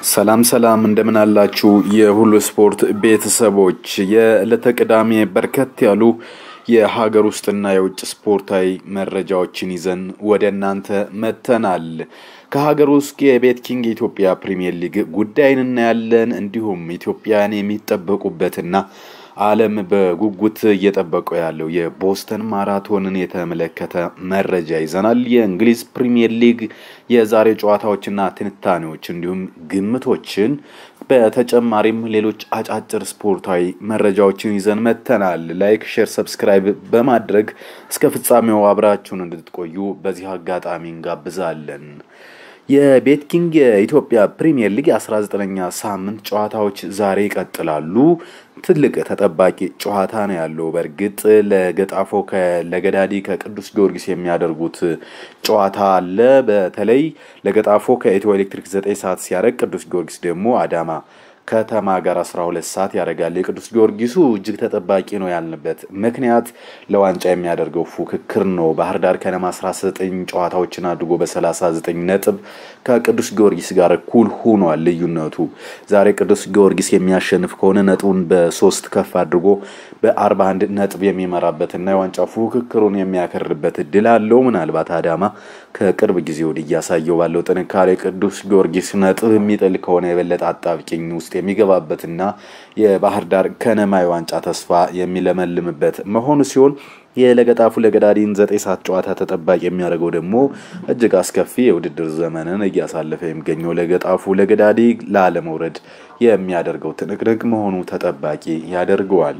ሰላም ሰላም እንደምን አላችሁ የሁሉ ስፖርት ቤተሰቦች የዕለተ ቅዳሜ በርከት ያሉ የሀገር ውስጥና የውጭ ስፖርታዊ መረጃዎችን ይዘን ወደ እናንተ መጥተናል። ከሀገር ውስጥ የቤት ኪንግ የኢትዮጵያ ፕሪምየር ሊግ ጉዳይን እናያለን። እንዲሁም ኢትዮጵያን የሚጠበቁበትና ዓለም በጉጉት እየጠበቀው ያለው የቦስተን ማራቶንን የተመለከተ መረጃ ይዘናል። የእንግሊዝ ፕሪምየር ሊግ የዛሬ ጨዋታዎችና ትንታኔዎች እንዲሁም ግምቶችን በተጨማሪም ሌሎች አጫጭር ስፖርታዊ መረጃዎችን ይዘን መጥተናል። ላይክ፣ ሼር፣ ሰብስክራይብ በማድረግ እስከ ፍጻሜው አብራችሁን እንድትቆዩ በዚህ አጋጣሚ እንጋብዛለን። የቤት ኪንግ የኢትዮጵያ ፕሪምየር ሊግ የ19ኛ ሳምንት ጨዋታዎች ዛሬ ይቀጥላሉ። ትልቅ ተጠባቂ ጨዋታ ነው ያለው። በእርግጥ ለገጣፎ ለገዳዲ ከቅዱስ ጊዮርጊስ የሚያደርጉት ጨዋታ አለ። በተለይ ለገጣፎ ከኢትዮ ኤሌክትሪክ 9 ሰዓት ሲያደርግ ቅዱስ ጊዮርጊስ ደግሞ አዳማ ከተማ ጋር 12 ሰዓት ያደርጋል። የቅዱስ ጊዮርጊሱ እጅግ ተጠባቂ ነው ያልንበት ምክንያት ለዋንጫ የሚያደርገው ፉክክር ነው። ባህር ዳር ከነማ 19 ጨዋታዎችን አድርጎ በ39 ነጥብ ከቅዱስ ጊዮርጊስ ጋር እኩል ሆኗል። ልዩነቱ ዛሬ ቅዱስ ጊዮርጊስ የሚያሸንፍ ከሆነ ነጥቡን በሶስት ከፍ አድርጎ በ41 ነጥብ የሚመራበትና የዋንጫ ፉክክሩን የሚያከርበት እድል አለው። ምናልባት አዳማ ከቅርብ ጊዜ ወዲህ እያሳየው ባለው ጥንካሬ ቅዱስ ጊዮርጊስ ነጥብ የሚጥል ከሆነ የበለጠ አጣብቂኝ ውስጥ የሚገባበትና የባህር ዳር ከነማ የዋንጫ ተስፋ የሚለመልምበት መሆኑ ሲሆን የለገጣፉ ለገዳዲን ዘጠኝ ሰዓት ጨዋታ ተጠባቂ የሚያደርገው ደግሞ እጅግ አስከፊ የውድድር ዘመንን እያሳለፈ የሚገኘው ለገጣፉ ለገዳዲ ላለመውረድ የሚያደርገው ትንቅንቅ መሆኑ ተጠባቂ ያደርገዋል።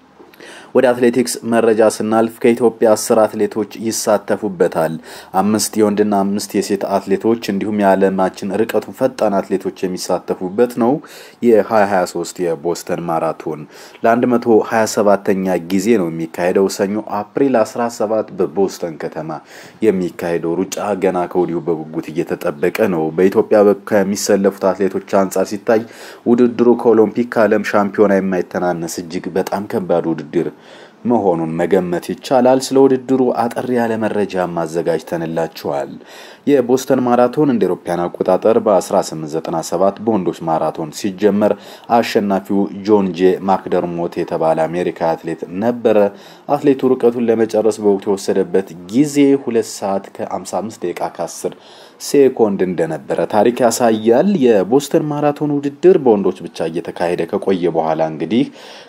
ወደ አትሌቲክስ መረጃ ስናልፍ ከኢትዮጵያ አስር አትሌቶች ይሳተፉበታል። አምስት የወንድና አምስት የሴት አትሌቶች እንዲሁም የዓለማችን ርቀቱን ፈጣን አትሌቶች የሚሳተፉበት ነው። የ2023 የቦስተን ማራቶን ለ127ኛ ጊዜ ነው የሚካሄደው። ሰኞ አፕሪል 17 በቦስተን ከተማ የሚካሄደው ሩጫ ገና ከወዲሁ በጉጉት እየተጠበቀ ነው። በኢትዮጵያ ከሚሰለፉት አትሌቶች አንጻር ሲታይ ውድድሩ ከኦሎምፒክ ከዓለም ሻምፒዮና የማይተናነስ እጅግ በጣም ከባድ ውድድር መሆኑን መገመት ይቻላል። ስለ ውድድሩ አጠር ያለ መረጃ አዘጋጅተንላችኋል። የቦስተን ማራቶን እንደ ኤሮፓያን አቆጣጠር በ1897 በወንዶች ማራቶን ሲጀመር አሸናፊው ጆን ጄ ማክደርሞት የተባለ አሜሪካ አትሌት ነበረ። አትሌቱ ርቀቱን ለመጨረስ በወቅቱ የወሰደበት ጊዜ ሁለት ሰዓት ከ55 ደቂቃ ከ10 ሴኮንድ እንደነበረ ታሪክ ያሳያል። የቦስተን ማራቶን ውድድር በወንዶች ብቻ እየተካሄደ ከቆየ በኋላ እንግዲህ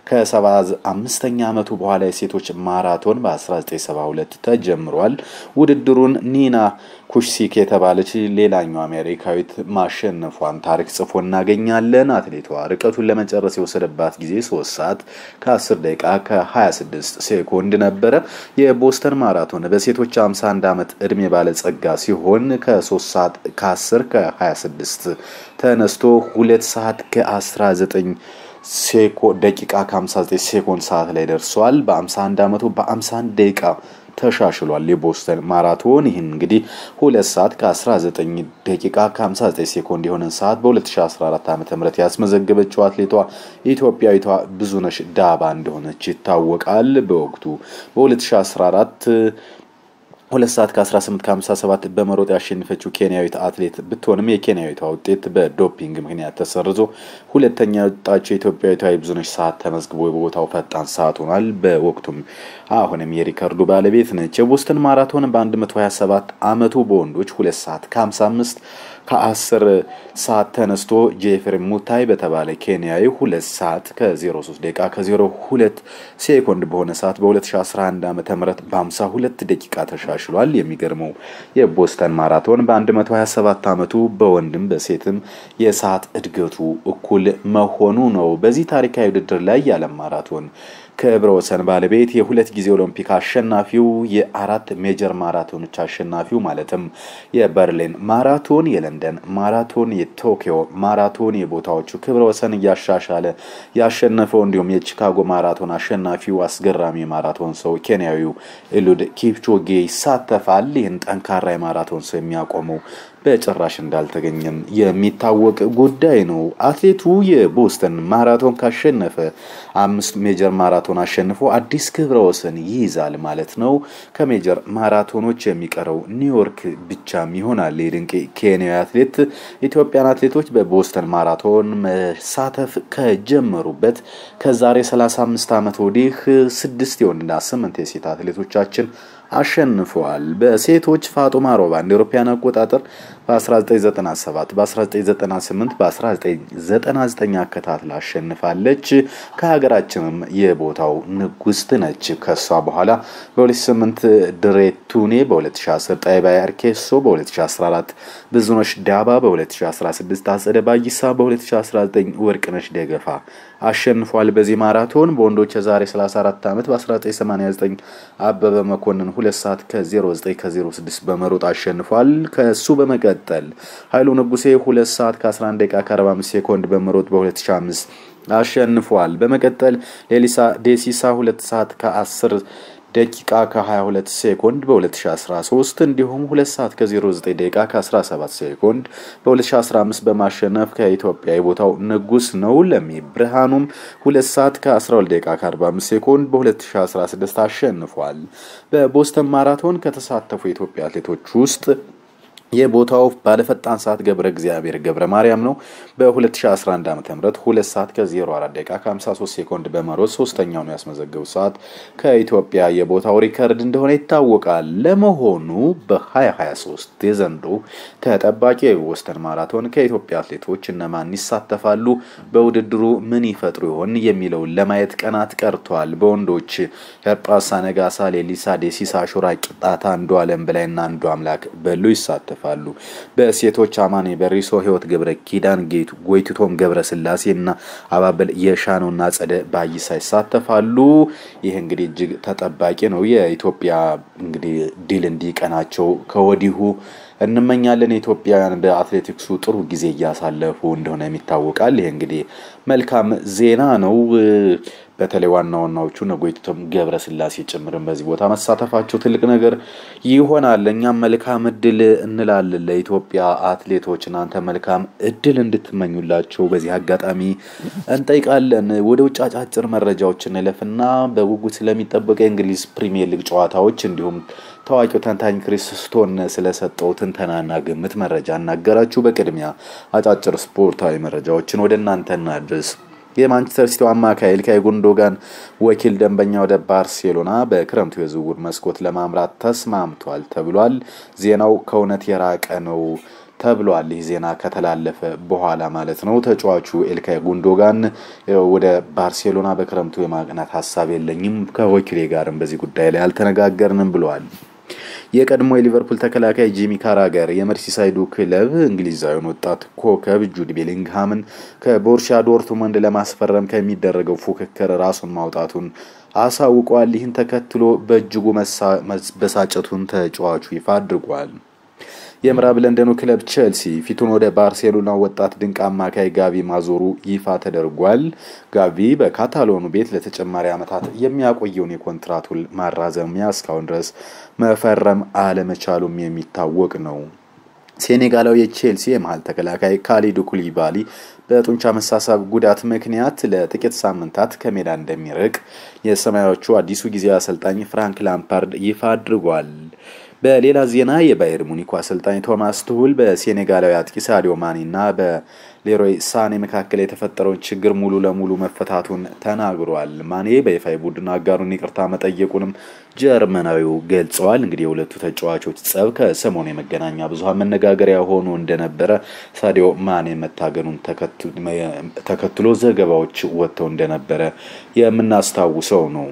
ከ75ኛ ዓመቱ በኋላ የሴቶች ማራቶን በ1972 ተጀምሯል። ውድድሩን ኒና ኩሽሲክ የተባለች ሌላኛው አሜሪካዊት ማሸነፏን ታሪክ ጽፎ እናገኛለን። አትሌቷ ርቀቱን ለመጨረስ የወሰደባት ጊዜ 3 ሰዓት ከ10 ደቂቃ ከ26 ሴኮንድ ነበረ። የቦስተን ማራቶን በሴቶች 51 ዓመት ዕድሜ ባለጸጋ ሲሆን ከ3 ሰዓት ከ10 ከ26 ተነስቶ 2 ሰዓት ከ19 ሴኮ ደቂቃ ከ59 ሴኮንድ ሰዓት ላይ ደርሷል። በ51 ዓመቱ በ51 ደቂቃ ተሻሽሏል። የቦስተን ማራቶን ይህን እንግዲህ ሁለት ሰዓት ከ19 ደቂቃ ከ59 ሴኮንድ የሆነን ሰዓት በ2014 ዓ ም ያስመዘገበችው አትሌቷ ኢትዮጵያዊቷ ብዙነሽ ዳባ እንደሆነች ይታወቃል። በወቅቱ በ2014 ሁለት ሰዓት ከ18 ከ57 በመሮጥ ያሸነፈችው ኬንያዊት አትሌት ብትሆንም የኬንያዊቷ ውጤት በዶፒንግ ምክንያት ተሰርዞ ሁለተኛ የወጣችው የኢትዮጵያዊቷ የብዙነሽ ሰዓት ተመዝግቦ በቦታው ፈጣን ሰዓት ሆኗል። በወቅቱም አሁንም የሪከርዱ ባለቤት ነች። የቦስተን ማራቶን በ127 ዓመቱ በወንዶች ሁለት ሰዓት ከ55 ከ10 ሰዓት ተነስቶ ጄፍሪ ሙታይ በተባለ ኬንያዊ ሁለት ሰዓት ከ03 ደቂቃ ከ02 ሴኮንድ በሆነ ሰዓት በ2011 ዓ ም በ52 ደቂቃ ተሻሽሏል። የሚገርመው የቦስተን ማራቶን በ127 ዓመቱ በወንድም በሴትም የሰዓት እድገቱ እኩል መሆኑ ነው። በዚህ ታሪካዊ ውድድር ላይ የዓለም ማራቶን ክብረ ወሰን ባለቤት የሁለት ጊዜ ኦሎምፒክ አሸናፊው የአራት ሜጀር ማራቶኖች አሸናፊው ማለትም የበርሊን ማራቶን፣ የለንደን ማራቶን፣ የቶኪዮ ማራቶን የቦታዎቹ ክብረ ወሰን እያሻሻለ ያሸነፈው እንዲሁም የቺካጎ ማራቶን አሸናፊው አስገራሚ ማራቶን ሰው ኬንያዊው ኤሉድ ኪፕቾጌ ይሳተፋል። ይህን ጠንካራ የማራቶን ሰው የሚያቆመው በጭራሽ እንዳልተገኘም የሚታወቅ ጉዳይ ነው። አትሌቱ የቦስተን ማራቶን ካሸነፈ አምስት ሜጀር ማራቶን አሸንፎ አዲስ ክብረ ወሰን ይይዛል ማለት ነው። ከሜጀር ማራቶኖች የሚቀረው ኒውዮርክ ብቻም ይሆናል። የድንቅ ኬንያዊ አትሌት ኢትዮጵያን አትሌቶች በቦስተን ማራቶን መሳተፍ ከጀመሩበት ከዛሬ 35 ዓመት ወዲህ ስድስት የወንድና ስምንት የሴት አትሌቶቻችን አሸንፈዋል። በሴቶች ፋጡማ ሮባ እንደ አውሮፓውያን አቆጣጠር በ1997 በ1998 በ1999 አከታትላ አሸንፋለች። ከሀገራችንም የቦታው ንጉስት ነች። ከሷ በኋላ በ2008 ድሬቱኔ፣ በ2010 ጣይባ አርኬሶ፣ በ2014 ብዙነሽ ዳባ፣ በ2016 አጸደ ባይሳ፣ በ2019 ወርቅነሽ ደገፋ አሸንፏል። በዚህ ማራቶን በወንዶች የዛሬ 34 ዓመት በ1989 አበበ መኮንን ሁለት ሰዓት ከ09 ከ06 በመሮጥ አሸንፏል። ከሱ በመቀጠል ኃይሉ ንጉሴ ሁለት ሰዓት ከ11 ደቂቃ ከ45 ሴኮንድ በመሮጥ በ2005 አሸንፏል። በመቀጠል ሌሊሳ ዴሲሳ ሁለት ሰዓት ከ10 ደቂቃ ከ22 ሴኮንድ በ2013 እንዲሁም 2 ሰዓት ከ09 ደቂቃ ከ17 ሴኮንድ በ2015 በማሸነፍ ከኢትዮጵያ የቦታው ንጉስ ነው። ለሚ ብርሃኑም 2 ሰዓት ከ12 ደቂቃ ከ45 ሴኮንድ በ2016 አሸንፏል። በቦስተን ማራቶን ከተሳተፉ የኢትዮጵያ አትሌቶች ውስጥ የቦታው ባለፈጣን ሰዓት ገብረ እግዚአብሔር ገብረ ማርያም ነው። በ2011 ዓ ም 2 ሰዓት ከ04 ደቂቃ ከ53 ሴኮንድ በመሮጥ ሶስተኛው ነው ያስመዘገቡ ሰዓት ከኢትዮጵያ የቦታው ሪከርድ እንደሆነ ይታወቃል። ለመሆኑ በ2023 የዘንድሮ ተጠባቂ የቦስተን ማራቶን ከኢትዮጵያ አትሌቶች እነማን ይሳተፋሉ? በውድድሩ ምን ይፈጥሩ ይሆን የሚለውን ለማየት ቀናት ቀርቷል። በወንዶች ሄርጳሳ ነጋሳ፣ ሌሊሳ ዴሲሳ፣ ሹራ ቂጣታ፣ አንዱ አለም በላይና አንዱ አምላክ በሉ ይሳተፋል ይሳተፋሉ። በሴቶች አማኔ በሪሶ፣ ህይወት ገብረ ኪዳን፣ ጌቱ ጎይቱቶም ገብረ ስላሴ እና አባበል የሻነውና ጸደ ባይሳ ይሳተፋሉ። ይህ እንግዲህ እጅግ ተጠባቂ ነው። የኢትዮጵያ እንግዲህ ድል እንዲቀናቸው ከወዲሁ እንመኛለን። ኢትዮጵያውያን በአትሌቲክሱ ጥሩ ጊዜ እያሳለፉ እንደሆነ ይታወቃል። ይህ እንግዲህ መልካም ዜና ነው። በተለይ ዋና ዋናዎቹ ነጎይቱቶም ገብረ ስላሴ ጭምርን በዚህ ቦታ መሳተፋቸው ትልቅ ነገር ይሆናል። እኛም መልካም እድል እንላለን ለኢትዮጵያ አትሌቶች። እናንተ መልካም እድል እንድትመኙላቸው በዚህ አጋጣሚ እንጠይቃለን። ወደ ውጭ አጫጭር መረጃዎች እንለፍና በጉጉት ስለሚጠበቀ የእንግሊዝ ፕሪሚየር ሊግ ጨዋታዎች እንዲሁም ታዋቂው ተንታኝ ክሪስ ስቶን ስለሰጠው ትንተናና ግምት መረጃ እናገራችሁ። በቅድሚያ አጫጭር ስፖርታዊ መረጃዎችን ወደ እናንተ እናድርስ። የማንቸስተር ሲቲው አማካይ ኢልካይ ጉንዶጋን ወኪል ደንበኛ ወደ ባርሴሎና በክረምቱ የዝውውር መስኮት ለማምራት ተስማምቷል ተብሏል። ዜናው ከእውነት የራቀ ነው ተብሏል። ይህ ዜና ከተላለፈ በኋላ ማለት ነው። ተጫዋቹ ኤልካይ ጉንዶጋን ወደ ባርሴሎና በክረምቱ የማቅናት ሀሳብ የለኝም፣ ከወኪሌ ጋርም በዚህ ጉዳይ ላይ አልተነጋገርንም ብለዋል። የቀድሞ የሊቨርፑል ተከላካይ ጂሚ ካራገር የመርሲሳይዱ ክለብ እንግሊዛዊውን ወጣት ኮከብ ጁድ ቤሊንግሃምን ከቦርሻ ዶርትመንድ ለማስፈረም ከሚደረገው ፉክክር ራሱን ማውጣቱን አሳውቋል። ይህን ተከትሎ በእጅጉ መበሳጨቱን ተጫዋቹ ይፋ አድርጓል። የምዕራብ ለንደኑ ክለብ ቼልሲ ፊቱን ወደ ባርሴሎና ወጣት ድንቅ አማካይ ጋቪ ማዞሩ ይፋ ተደርጓል። ጋቪ በካታሎኑ ቤት ለተጨማሪ ዓመታት የሚያቆየውን የኮንትራት ውል ማራዘሚያ እስካሁን ድረስ መፈረም አለመቻሉም የሚታወቅ ነው። ሴኔጋላዊ የቼልሲ የመሀል ተከላካይ ካሊዱ ኩሊባሊ በጡንቻ መሳሳብ ጉዳት ምክንያት ለጥቂት ሳምንታት ከሜዳ እንደሚርቅ የሰማያዎቹ አዲሱ ጊዜያዊ አሰልጣኝ ፍራንክ ላምፓርድ ይፋ አድርጓል። በሌላ ዜና የባየር ሙኒኩ አሰልጣኝ ቶማስ ትሁል በሴኔጋላዊ አጥቂ ሳዲዮ ማኒ እና በሌሮይ ሳኔ መካከል የተፈጠረውን ችግር ሙሉ ለሙሉ መፈታቱን ተናግሯል። ማኔ በይፋ ቡድን አጋሩን ይቅርታ መጠየቁንም ጀርመናዊው ገልጸዋል። እንግዲህ የሁለቱ ተጫዋቾች ጸብ ከሰሞኑ የመገናኛ ብዙኃን መነጋገሪያ ሆኖ እንደነበረ ሳዲዮ ማኔ መታገኑን ተከትሎ ዘገባዎች ወጥተው እንደነበረ የምናስታውሰው ነው።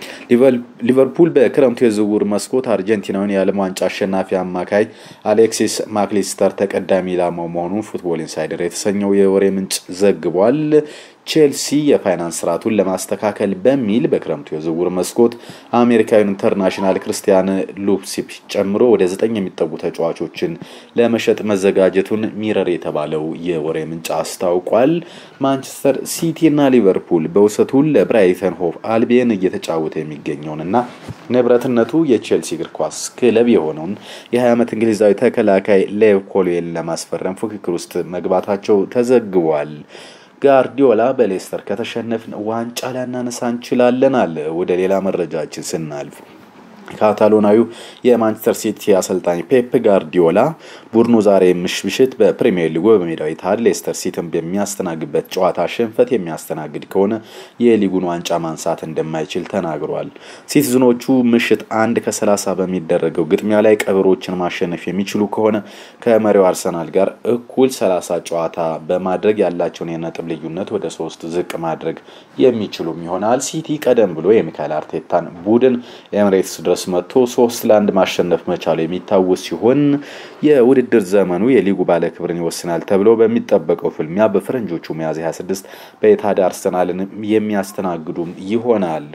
ሊቨርፑል በክረምቱ የዝውውር መስኮት አርጀንቲናዊን የዓለም ዋንጫ አሸናፊ አማካይ አሌክሲስ ማክሊስተር ተቀዳሚ ኢላማው መሆኑን ፉትቦል ኢንሳይደር የተሰኘው የወሬ ምንጭ ዘግቧል። ቼልሲ የፋይናንስ ስርዓቱን ለማስተካከል በሚል በክረምቱ የዝውውር መስኮት አሜሪካዊን ኢንተርናሽናል ክርስቲያን ሉፕሲፕ ጨምሮ ወደ ዘጠኝ የሚጠጉ ተጫዋቾችን ለመሸጥ መዘጋጀቱን ሚረር የተባለው የወሬ ምንጭ አስታውቋል። ማንቸስተር ሲቲ እና ሊቨርፑል በውሰቱ ለብራይተን ሆቭ አልቢየን እየተጫወተ የሚገኘውንና ንብረትነቱ የቼልሲ እግር ኳስ ክለብ የሆነውን የ20 ዓመት እንግሊዛዊ ተከላካይ ሌቭ ኮልዌልን ለማስፈረም ፉክክር ውስጥ መግባታቸው ተዘግቧል። ጋርዲዮላ በሌስተር ከተሸነፍን ዋንጫ ላናነሳ እንችላለን አለ። ወደ ሌላ መረጃችን ስናልፍ ካታሎናዊው የማንቸስተር ሲቲ አሰልጣኝ ፔፕ ጋርዲዮላ ቡድኑ ዛሬ ምሽት በፕሪሚየር ሊጉ በሜዳው ኢትሃድ ሌስተር ሲቲን በሚያስተናግድበት ጨዋታ ሽንፈት የሚያስተናግድ ከሆነ የሊጉን ዋንጫ ማንሳት እንደማይችል ተናግሯል። ሲቲዝኖቹ ምሽት አንድ ከ30 በሚደረገው ግጥሚያ ላይ ቀበሮችን ማሸነፍ የሚችሉ ከሆነ ከመሪው አርሰናል ጋር እኩል 30 ጨዋታ በማድረግ ያላቸውን የነጥብ ልዩነት ወደ ሶስት ዝቅ ማድረግ የሚችሉም ይሆናል። ሲቲ ቀደም ብሎ የሚካኤል አርቴታን ቡድን ኤምሬትስ ድረስ መጥቶ ሶስት ለአንድ ማሸነፍ መቻሉ የሚታወስ ሲሆን የውድድር ዘመኑ የሊጉ ባለክብርን ይወስናል ተብሎ በሚጠበቀው ፍልሚያ በፈረንጆቹ ሚያዝያ 26 በኢትሃድ አርሰናልን የሚያስተናግዱም ይሆናል።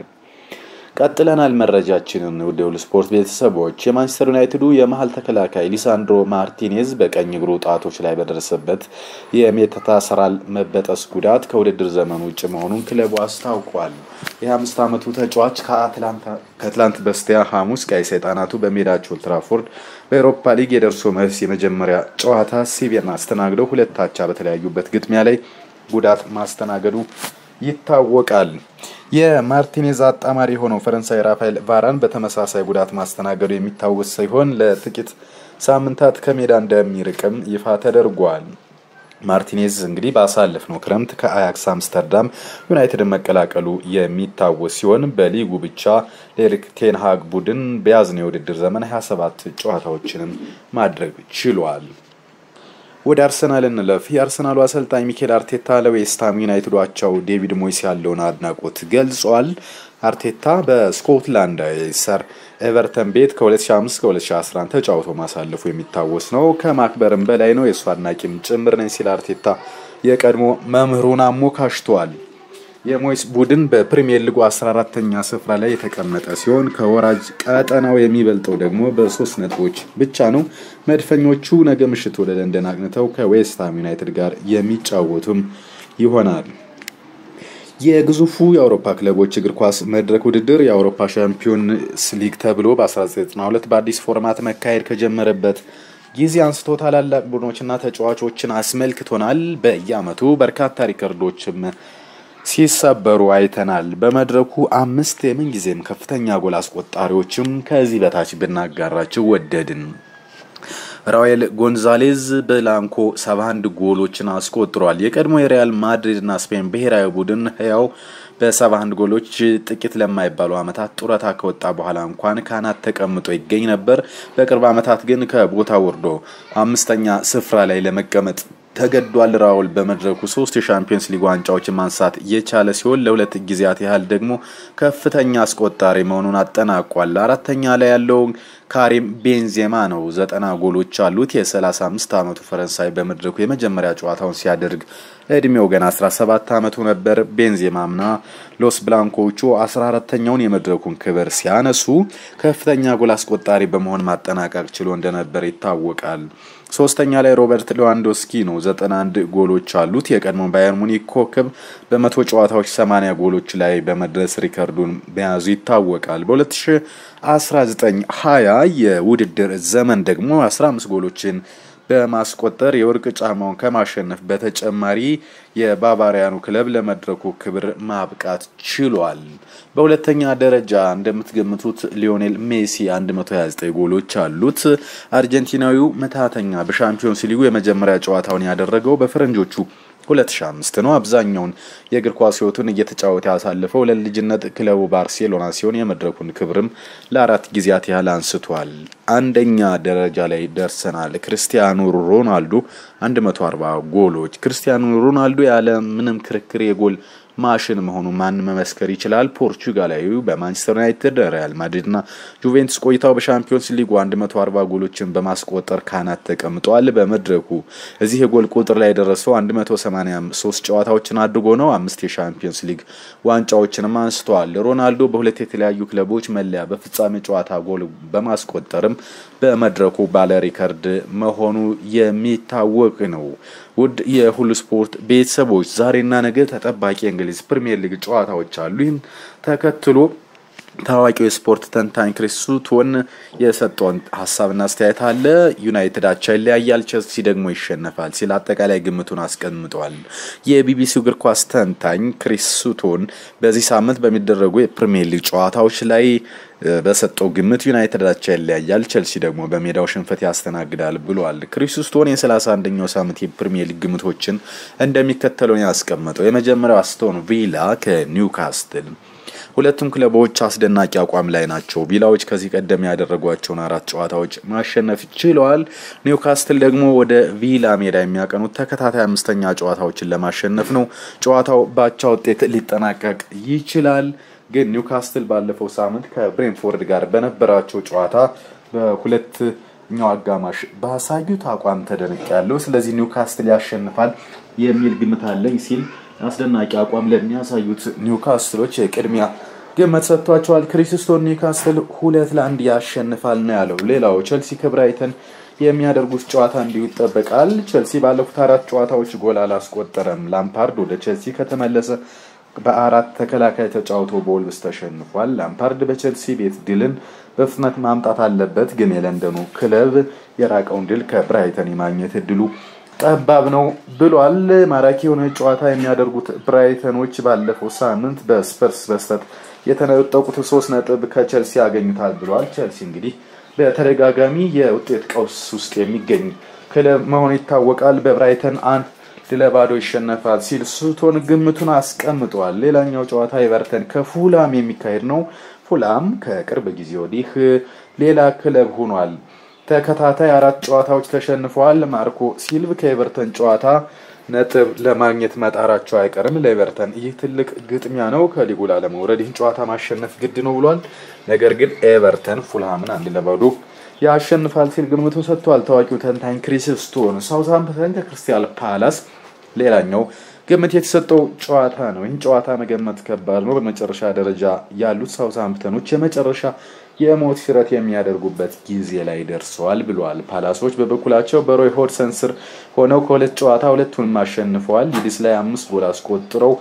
ቀጥለናል መረጃችንን ውድ የሁሉ ስፖርት ቤተሰቦች። የማንቸስተር ዩናይትዱ የመሀል ተከላካይ ሊሳንድሮ ማርቲኔዝ በቀኝ እግሩ ጣቶች ላይ በደረሰበት የሜታታርሳል መበጠስ ጉዳት ከውድድር ዘመኑ ውጭ መሆኑን ክለቡ አስታውቋል። የ25 ዓመቱ ተጫዋች ከትላንት በስቲያ ሐሙስ ቀይ ሰይጣናቱ በሜዳቸው ትራፎርድ በኤሮፓ ሊግ የደርሶ መልስ የመጀመሪያ ጨዋታ ሲቪያን አስተናግደው ሁለት አቻ በተለያዩበት ግጥሚያ ላይ ጉዳት ማስተናገዱ ይታወቃል። የማርቲኔዝ አጣማሪ የሆነው ፈረንሳይ ራፋኤል ቫራን በተመሳሳይ ጉዳት ማስተናገዱ የሚታወስ ሲሆን ለጥቂት ሳምንታት ከሜዳ እንደሚርቅም ይፋ ተደርጓል። ማርቲኔዝ እንግዲህ ባሳለፍነው ክረምት ከአያክስ አምስተርዳም ዩናይትድን መቀላቀሉ የሚታወስ ሲሆን በሊጉ ብቻ ለኤሪክ ቴንሃግ ቡድን በያዝነው የውድድር ዘመን 27 ጨዋታዎችንም ማድረግ ችሏል። ወደ አርሰናል እንለፍ። የአርሰናሉ አሰልጣኝ ሚኬል አርቴታ ለዌስትሃም ዩናይትድ አቻው ዴቪድ ሞይስ ያለውን አድናቆት ገልጿል። አርቴታ በስኮትላንድ ሰር ኤቨርተን ቤት ከ2005 ከ2011 ተጫውቶ ማሳለፉ የሚታወስ ነው። ከማክበርም በላይ ነው የእሱ አድናቂም ጭምር ነኝ ሲል አርቴታ የቀድሞ መምህሩን አሞካሽቷል። የሞይስ ቡድን በፕሪሚየር ሊጉ 14ተኛ ስፍራ ላይ የተቀመጠ ሲሆን ከወራጅ ቀጠናው የሚበልጠው ደግሞ በሶስት ነጥቦች ብቻ ነው። መድፈኞቹ ነገ ምሽት ወደ ለንደን አቅንተው ከዌስትሃም ዩናይትድ ጋር የሚጫወቱም ይሆናል። የግዙፉ የአውሮፓ ክለቦች እግር ኳስ መድረክ ውድድር የአውሮፓ ሻምፒዮንስ ሊግ ተብሎ በ1992 በአዲስ ፎርማት መካሄድ ከጀመረበት ጊዜ አንስቶ ታላላቅ ቡድኖችና ተጫዋቾችን አስመልክቶናል። በየዓመቱ በርካታ ሪከርዶችም ሲሰበሩ አይተናል። በመድረኩ አምስት የምንጊዜም ከፍተኛ ጎል አስቆጣሪዎችም ከዚህ በታች ብናጋራቸው ወደድን። ራውል ጎንዛሌዝ በላንኮ 71 ጎሎችን አስቆጥሯል። የቀድሞ የሪያል ማድሪድና ስፔን ብሔራዊ ቡድን ህያው በ71 ጎሎች ጥቂት ለማይባሉ ዓመታት ጡረታ ከወጣ በኋላ እንኳን ካናት ተቀምጦ ይገኝ ነበር። በቅርብ ዓመታት ግን ከቦታ ወርዶ አምስተኛ ስፍራ ላይ ለመቀመጥ ተገዷል። ራውል በመድረኩ ሶስት የሻምፒዮንስ ሊግ ዋንጫዎችን ማንሳት የቻለ ሲሆን ለሁለት ጊዜያት ያህል ደግሞ ከፍተኛ አስቆጣሪ መሆኑን አጠናቋል። አራተኛ ላይ ያለው ካሪም ቤንዜማ ነው። ዘጠና ጎሎች አሉት። የ35 ዓመቱ ፈረንሳይ በመድረኩ የመጀመሪያ ጨዋታውን ሲያደርግ እድሜው ገና 17 ዓመቱ ነበር። ቤንዜማምና ሎስ ብላንኮቹ 14ተኛውን የመድረኩን ክብር ሲያነሱ ከፍተኛ ጎል አስቆጣሪ በመሆን ማጠናቀቅ ችሎ እንደነበር ይታወቃል። ሶስተኛ ላይ ሮበርት ሌዋንዶስኪ ነው። 91 ጎሎች አሉት። የቀድሞ ባየር ሙኒክ ኮከብ በመቶ ጨዋታዎች 80 ጎሎች ላይ በመድረስ ሪከርዱን መያዙ ይታወቃል። በ2019 20 የውድድር ዘመን ደግሞ 15 ጎሎችን በማስቆጠር የወርቅ ጫማውን ከማሸነፍ በተጨማሪ የባቫሪያኑ ክለብ ለመድረኩ ክብር ማብቃት ችሏል። በሁለተኛ ደረጃ እንደምትገምቱት ሊዮኔል ሜሲ 129 ጎሎች አሉት። አርጀንቲናዊው መታተኛ በሻምፒዮንስ ሊጉ የመጀመሪያ ጨዋታውን ያደረገው በፈረንጆቹ 2005 ነው። አብዛኛውን የእግር ኳስ ሕይወቱን እየተጫወተ ያሳለፈው ለልጅነት ክለቡ ባርሴሎና ሲሆን የመድረኩን ክብርም ለአራት ጊዜያት ያህል አንስቷል። አንደኛ ደረጃ ላይ ደርሰናል። ክርስቲያኖ ሮናልዶ 140 ጎሎች። ክርስቲያኖ ሮናልዶ ያለ ምንም ክርክር የጎል ማሽን መሆኑ ማን መመስከር ይችላል? ፖርቹጋላዊው በማንቸስተር ዩናይትድ፣ ሪያል ማድሪድና ጁቬንቱስ ቆይታው በሻምፒዮንስ ሊጉ 140 ጎሎችን በማስቆጠር ካናት ተቀምጧል። በመድረኩ እዚህ የጎል ቁጥር ላይ የደረሰው 183 ጨዋታዎችን አድርጎ ነው። አምስት የሻምፒዮንስ ሊግ ዋንጫዎችንም አንስተዋል። ሮናልዶ በሁለት የተለያዩ ክለቦች መለያ በፍጻሜ ጨዋታ ጎል በማስቆጠርም በመድረኩ ባለ ሪከርድ መሆኑ የሚታወቅ ነው። ውድ የሁሉ ስፖርት ቤተሰቦች ዛሬና ነገ ተጠባቂ የእንግሊዝ ፕሪምየር ሊግ ጨዋታዎች አሉ። ይህን ተከትሎ ታዋቂው የስፖርት ተንታኝ ክሪስ ሱቶን የሰጠውን ሀሳብና አስተያየት አለ። ዩናይትድ አቻ ይለያያል፣ ቸልሲ ደግሞ ይሸነፋል ሲል አጠቃላይ ግምቱን አስቀምጧል። የቢቢሲው እግር ኳስ ተንታኝ ክሪስ ሱቶን በዚህ ሳምንት በሚደረጉ የፕሪሚየር ሊግ ጨዋታዎች ላይ በሰጠው ግምት ዩናይትድ አቻ ይለያያል፣ ቸልሲ ደግሞ በሜዳው ሽንፈት ያስተናግዳል ብሏል። ክሪስ ሱቶን የሰላሳ አንደኛው ሳምንት የፕሪሚየር ሊግ ግምቶችን እንደሚከተለው ያስቀመጠው የመጀመሪያው አስቶን ቪላ ከኒውካስትል ሁለቱም ክለቦች አስደናቂ አቋም ላይ ናቸው። ቪላዎች ከዚህ ቀደም ያደረጓቸውን አራት ጨዋታዎች ማሸነፍ ችለዋል። ኒውካስትል ደግሞ ወደ ቪላ ሜዳ የሚያቀኑት ተከታታይ አምስተኛ ጨዋታዎችን ለማሸነፍ ነው። ጨዋታው ባቻ ውጤት ሊጠናቀቅ ይችላል። ግን ኒውካስትል ባለፈው ሳምንት ከብሬንፎርድ ጋር በነበራቸው ጨዋታ በሁለተኛው አጋማሽ ባሳዩት አቋም ተደንቅ ያለው ስለዚህ ኒውካስትል ያሸንፋል የሚል ግምት አለኝ ሲል አስደናቂ አቋም ለሚያሳዩት ኒውካስትሎች ቅድሚያ ግምት ሰጥቷቸዋል። ክሪስቶን ኒውካስትል ሁለት ለአንድ ያሸንፋል ነው ያለው። ሌላው ቸልሲ ከብራይተን የሚያደርጉት ጨዋታ እንዲሁ ይጠበቃል። ቸልሲ ባለፉት አራት ጨዋታዎች ጎል አላስቆጠረም። ላምፓርድ ወደ ቸልሲ ከተመለሰ በአራት ተከላካይ ተጫውቶ በወልቭስ ተሸንፏል። ላምፓርድ በቸልሲ ቤት ድልን በፍጥነት ማምጣት አለበት፣ ግን የለንደኑ ክለብ የራቀውን ድል ከብራይተን የማግኘት እድሉ ጠባብ ነው ብሏል። ማራኪ የሆነ ጨዋታ የሚያደርጉት ብራይተኖች ባለፈው ሳምንት በስፐርስ በስተት የተነጠቁት ሶስት ነጥብ ከቸልሲ ያገኙታል ብሏል። ቸልሲ እንግዲህ በተደጋጋሚ የውጤት ቀውስ ውስጥ የሚገኝ ክለብ መሆኑ ይታወቃል። በብራይተን አንድ ለባዶ ይሸነፋል ሲል ሱቶን ግምቱን አስቀምጧል። ሌላኛው ጨዋታ ኤቨርተን ከፉላም የሚካሄድ ነው። ፉላም ከቅርብ ጊዜ ወዲህ ሌላ ክለብ ሆኗል። ተከታታይ አራት ጨዋታዎች ተሸንፈዋል። ማርኮ ሲልቭ ከኤቨርተን ጨዋታ ነጥብ ለማግኘት መጣራቸው አይቀርም። ለኤቨርተን ይህ ትልቅ ግጥሚያ ነው። ከሊጉ ላለመውረድ ይህን ጨዋታ ማሸነፍ ግድ ነው ብሏል። ነገር ግን ኤቨርተን ፉልሃምን አንድ ለባዶ ያሸንፋል ሲል ግምቱን ሰጥቷል። ታዋቂው ተንታኝ ክሪስ ስቶን ሳውዝሃምፕተን ከክርስቲያል ፓላስ ሌላኛው ግምት የተሰጠው ጨዋታ ነው። ይህን ጨዋታ መገመት ከባድ ነው። በመጨረሻ ደረጃ ያሉት ሳውዝሃምፕተኖች የመጨረሻ የሞት ሽረት የሚያደርጉበት ጊዜ ላይ ደርሰዋል ብለዋል። ፓላሶች በበኩላቸው በሮይ ሆድሰን ስር ሆነው ከሁለት ጨዋታ ሁለቱንም አሸንፈዋል። ሊድስ ላይ አምስት ጎል አስቆጥረው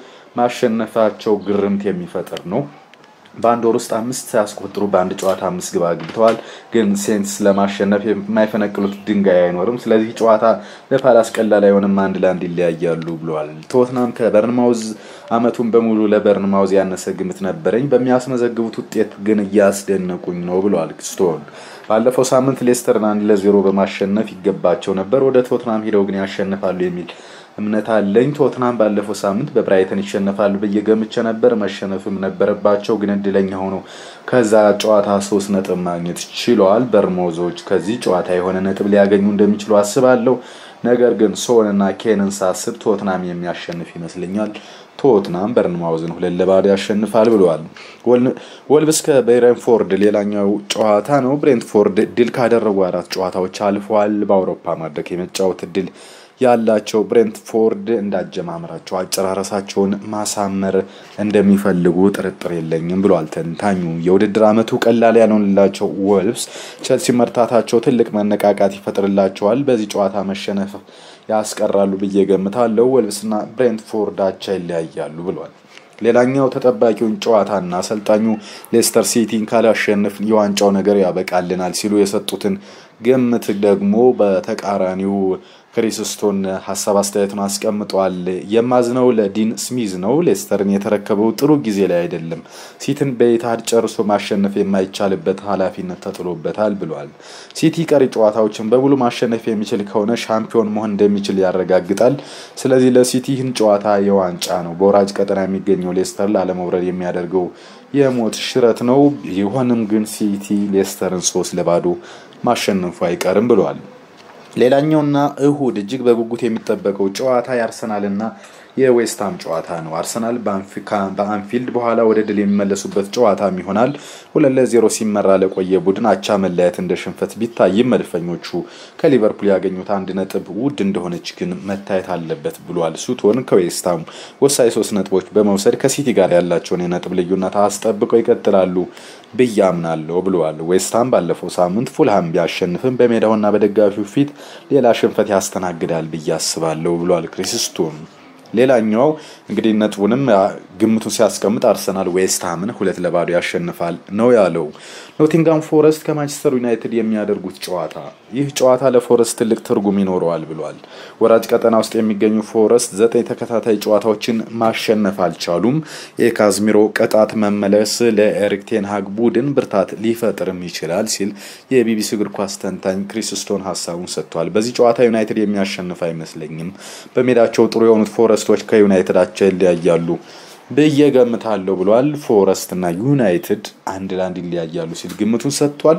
ማሸነፋቸው ግርምት የሚፈጥር ነው። በአንድ ወር ውስጥ አምስት ሳያስቆጥሩ በአንድ ጨዋታ አምስት ግብ አግብተዋል። ግን ሴንስ ለማሸነፍ የማይፈነቅሉት ድንጋይ አይኖርም። ስለዚህ ጨዋታ ለፓላስ ቀላል አይሆንም፣ አንድ ለአንድ ይለያያሉ ብለዋል። ቶትናም ከበርንማውዝ አመቱን በሙሉ ለበርንማውዝ ያነሰ ግምት ነበረኝ፣ በሚያስመዘግቡት ውጤት ግን እያስደነቁኝ ነው ብለዋል ስቶን። ባለፈው ሳምንት ሌስተርን አንድ ለዜሮ በማሸነፍ ይገባቸው ነበር። ወደ ቶትናም ሄደው ግን ያሸንፋሉ የሚል እምነት አለኝ። ቶትናም ባለፈው ሳምንት በብራይተን ይሸነፋሉ ብዬ ገምቼ ነበር። መሸነፍም ነበረባቸው፣ ግን እድለኛ ሆነው ከዛ ጨዋታ ሶስት ነጥብ ማግኘት ችለዋል። በርሞዞች ከዚህ ጨዋታ የሆነ ነጥብ ሊያገኙ እንደሚችሉ አስባለሁ። ነገር ግን ሶንና ኬንን ሳስብ ቶትናም የሚያሸንፍ ይመስለኛል። ቶትናም በርንማውዝን ሁለት ለባዶ ያሸንፋል ብለዋል። ወልቭስ ከብሬንትፎርድ ሌላኛው ጨዋታ ነው። ብሬንትፎርድ ድል ካደረጉ አራት ጨዋታዎች አልፈዋል። በአውሮፓ መድረክ የመጫወት እድል ያላቸው ብሬንትፎርድ እንዳጀማመራቸው አጨራረሳቸውን ማሳመር እንደሚፈልጉ ጥርጥር የለኝም ብሏል ተንታኙ። የውድድር ዓመቱ ቀላል ያልሆንላቸው ወልቭስ ቸልሲ መርታታቸው ትልቅ መነቃቃት ይፈጥርላቸዋል። በዚህ ጨዋታ መሸነፍ ያስቀራሉ ብዬ ገምታለሁ። ወልቭስና ብሬንትፎርድ አቻ ይለያያሉ ብሏል። ሌላኛው ተጠባቂውን ጨዋታና አሰልጣኙ ሌስተር ሲቲን ካላሸንፍ የዋንጫው ነገር ያበቃልናል ሲሉ የሰጡትን ግምት ደግሞ በተቃራኒው ክሪስስቶን ሀሳብ አስተያየቱን አስቀምጧል። የማዝነው ለዲን ስሚዝ ነው። ሌስተርን የተረከበው ጥሩ ጊዜ ላይ አይደለም። ሲቲን በኢትሃድ ጨርሶ ማሸነፍ የማይቻልበት ኃላፊነት ተጥሎበታል ብሏል። ሲቲ ቀሪ ጨዋታዎችን በሙሉ ማሸነፍ የሚችል ከሆነ ሻምፒዮን መሆን እንደሚችል ያረጋግጣል። ስለዚህ ለሲቲ ይህን ጨዋታ የዋንጫ ነው። በወራጅ ቀጠና የሚገኘው ሌስተር ላለመውረድ የሚያደርገው የሞት ሽረት ነው። ቢሆንም ግን ሲቲ ሌስተርን ሶስት ለባዶ ማሸነፉ አይቀርም ብሏል። ሌላኛውና እሁድ እጅግ በጉጉት የሚጠበቀው ጨዋታ የአርሰናልና የዌስትሃም ጨዋታ ነው። አርሰናል በአንፊልድ በኋላ ወደ ድል የሚመለሱበት ጨዋታም ይሆናል። ሁለት ለዜሮ ሲመራ ለቆየ ቡድን አቻ መለያየት እንደ ሽንፈት ቢታይም መድፈኞቹ ከሊቨርፑል ያገኙት አንድ ነጥብ ውድ እንደሆነች ግን መታየት አለበት ብሏል። ሱቶን ከዌስትሃም ወሳኝ ሶስት ነጥቦች በመውሰድ ከሲቲ ጋር ያላቸውን የነጥብ ልዩነት አስጠብቀው ይቀጥላሉ ብዬ አምናለሁ ብለዋል። ዌስትሃም ባለፈው ሳምንት ፉልሃም ቢያሸንፍም በሜዳውና በደጋፊው ፊት ሌላ ሽንፈት ያስተናግዳል ብዬ አስባለሁ ብሏል ክሪስቶን። ሌላኛው እንግዲህ ነጥቡንም ግምቱን ሲያስቀምጥ አርሰናል ዌስትሃምን ሁለት ለባዶ ያሸንፋል ነው ያለው። ኖቲንጋም ፎረስት ከማንቸስተር ዩናይትድ የሚያደርጉት ጨዋታ ይህ ጨዋታ ለፎረስት ትልቅ ትርጉም ይኖረዋል ብሏል። ወራጅ ቀጠና ውስጥ የሚገኙ ፎረስት ዘጠኝ ተከታታይ ጨዋታዎችን ማሸነፍ አልቻሉም። የካዝሚሮ ቅጣት መመለስ ለኤሪክ ቴንሃግ ቡድን ብርታት ሊፈጥርም ይችላል ሲል የቢቢሲ እግር ኳስ ተንታኝ ክሪስስቶን ሀሳቡን ሰጥቷል። በዚህ ጨዋታ ዩናይትድ የሚያሸንፍ አይመስለኝም። በሜዳቸው ጥሩ የሆኑት ፎረስቶች ከዩናይትዳቸው ይለያያሉ ብዬ ገምታለሁ ብሏል። ፎረስት እና ዩናይትድ አንድ ለአንድ ይለያያሉ ሲል ግምቱን ሰጥቷል።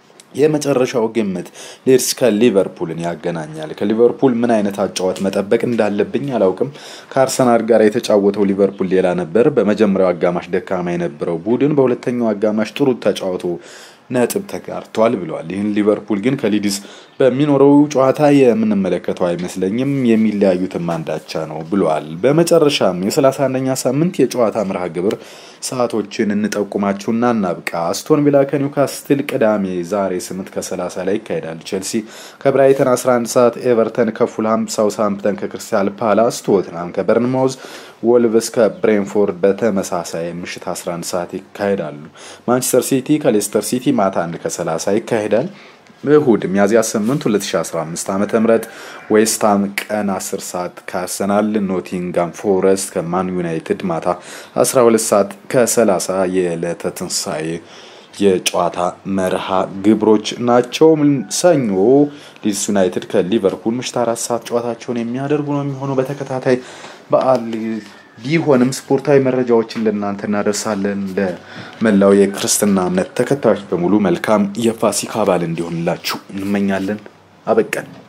የመጨረሻው ግምት ሌድስ ከሊቨርፑልን ያገናኛል። ከሊቨርፑል ምን አይነት አጫዋት መጠበቅ እንዳለብኝ አላውቅም። ከአርሰናል ጋር የተጫወተው ሊቨርፑል ሌላ ነበር። በመጀመሪያው አጋማሽ ደካማ የነበረው ቡድን በሁለተኛው አጋማሽ ጥሩ ተጫውቶ ነጥብ ተጋርቷል ብለዋል። ይህን ሊቨርፑል ግን ከሊድስ በሚኖረው ጨዋታ የምንመለከተው አይመስለኝም። የሚለያዩትም አንዳቻ ነው ብለዋል። በመጨረሻም የሰላሳ አንደኛ ሳምንት የጨዋታ መርሃ ግብር ሰዓቶችን እንጠቁማችሁና እናብቃ። አስቶን ቪላ ከኒውካስትል ቅዳሜ ዛሬ 8 ከ30 ላይ ይካሄዳል። ቼልሲ ከብራይተን 11 ሰዓት፣ ኤቨርተን ከፉልሃም፣ ሳውስሃምፕተን ከክርስቲያል ፓላስ፣ ቶትናም ከበርንማውዝ፣ ወልቭስ ከብሬንፎርድ በተመሳሳይ ምሽት 11 ሰዓት ይካሄዳሉ። ማንቸስተር ሲቲ ከሌስተር ሲቲ ማታ 1 ከ30 ይካሄዳል። እሁድ ሚያዝያ 8 2015 ዓ ም ዌስትሃም ቀን 10 ሰዓት ከአርሰናል፣ ኖቲንጋም ፎረስት ከማን ዩናይትድ ማታ 12 ሰዓት ከ30 የዕለተ ትንሣኤ የጨዋታ መርሃ ግብሮች ናቸው። ሰኞ ሊድስ ዩናይትድ ከሊቨርፑል ምሽት አራት ሰዓት ጨዋታቸውን የሚያደርጉ ነው የሚሆነው በተከታታይ በዓል ቢሆንም ስፖርታዊ መረጃዎችን ለእናንተ እናደርሳለን። ለመላው የክርስትና እምነት ተከታዮች በሙሉ መልካም የፋሲካ በዓል እንዲሆንላችሁ እንመኛለን። አበቀን።